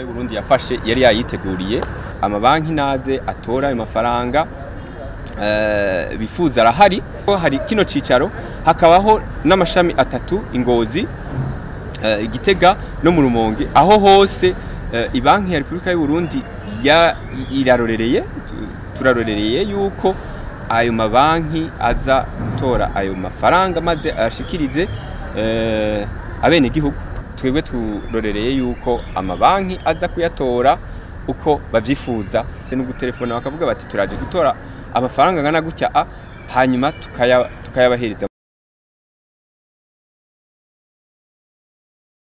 y'Uburundi yafashe yari yayiteguriye amabanki naze atora ayo mafaranga eh, bifuza arahari hari kino cicaro hakabaho n'amashami atatu ingozi eh, igitega no mu rumonge aho hose eh, ibanki ya Republika y'u Burundi ya irarorereye tu- turarorereye yuko ayo mabanki aza gutora ayo mafaranga maze ashikirize eh, abene gihugu twebwe turorereye yuko amabanki aza kuyatora uko bavyifuza no gutelefona bakavuga bati turaje gutora amafaranga angana gutya a hanyuma tukaya tukayabahereza